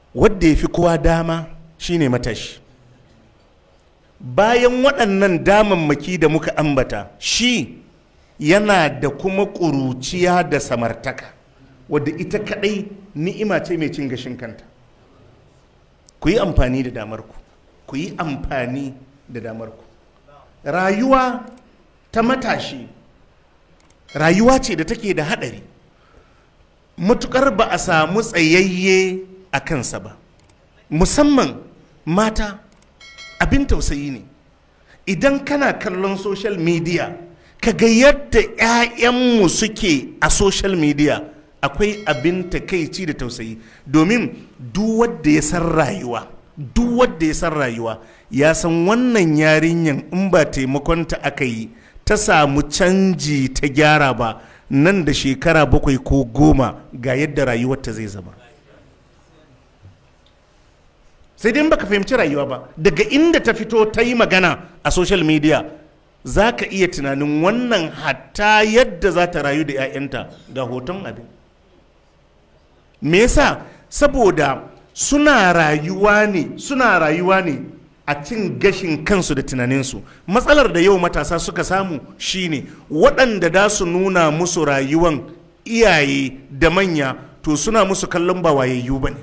wadda ya fi kowa dama shine matashi bayan waɗannan damammaki da muka ambata shi yana da kuma ƙuruciya da samartaka wadda ita kaɗai ni'ima ce mai cin gashin kanta ku yi amfani da damarku ku yi amfani da damarku rayuwa ta matashi rayuwa ce da take da haɗari matukar ba a samu tsayayye a kansa ba musamman mata abin tausayi ne idan kana kallon social media ka ga yadda 'ya'yanmu suke a social media akwai abin takaici da tausayi domin duk wanda ya san rayuwa duk wanda ya san rayuwa ya san wannan yarinyan in ba taimakonta aka yi ta samu canji ta gyara ba nan da shekara bakwai ko goma ga yadda rayuwarta zai zama sai dai baka fahimci rayuwa ba daga inda ta fito ta yi magana a social media za ka iya tunanin wannan hatta yadda za ta rayu da 'ya'yanta ga hoton abin me yasa saboda suna rayuwa ne suna rayuwa ne a cin gashin kansu da tunaninsu matsalar da yau matasa suka samu shine waɗanda da su nuna musu rayuwan iyaye da manya to suna musu kallon ba wayayyu ba ne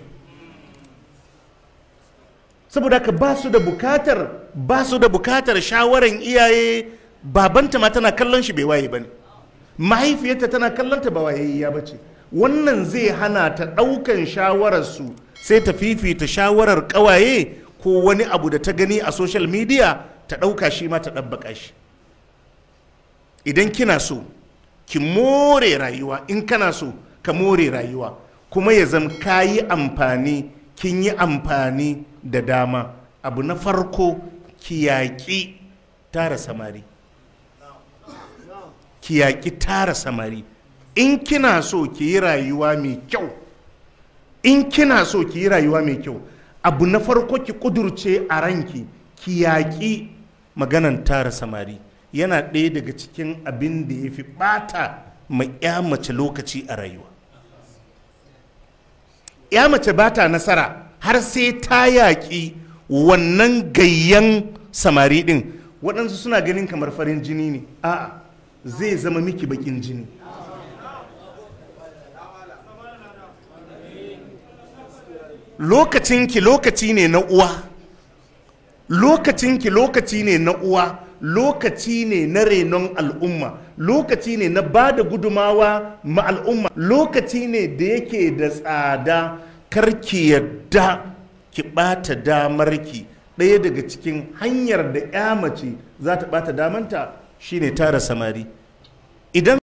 saboda ka ba su da bukatar ba su da bukatar shawaran iyaye babanta ma tana kallon shi bai waye ba ne mahaifiyarta tana kallon ta ba wayayya ba ce wannan zai hana ta ɗaukan shawararsu sai ta fifita shawarar ƙawaye ko wani abu da ta gani a social media ta ɗauka shi ma ta ɗabbaka shi idan kina so ki more rayuwa in kana so ka more rayuwa kuma ya zama ka yi amfani kin yi amfani da dama abu na farko ki yaƙi tara samari ki yaƙi tara samari in kina so ki yi rayuwa mai kyau in kina so ki yi rayuwa mai kyau abu na farko ki kudurce a ranki ki yaƙi maganan tara samari yana ɗaya daga cikin abin da ya fi ɓata ma ya mace lokaci a rayuwa ya mace ba ta nasara har sai ta yaƙi wannan gayyan samari ɗin waɗansu suna ganin kamar farin jini ne a'a zai zama miki baƙin jini lokacinki lokaci ne na uwa lokacinki lokaci ne na uwa lokaci ne na renon al'umma lokaci ne na ba da gudumawa ma al'umma lokaci ne da yake da tsada karki yadda ki ɓata damarki ɗaya daga cikin hanyar da ya mace za ta ɓata damanta shine tara samari idan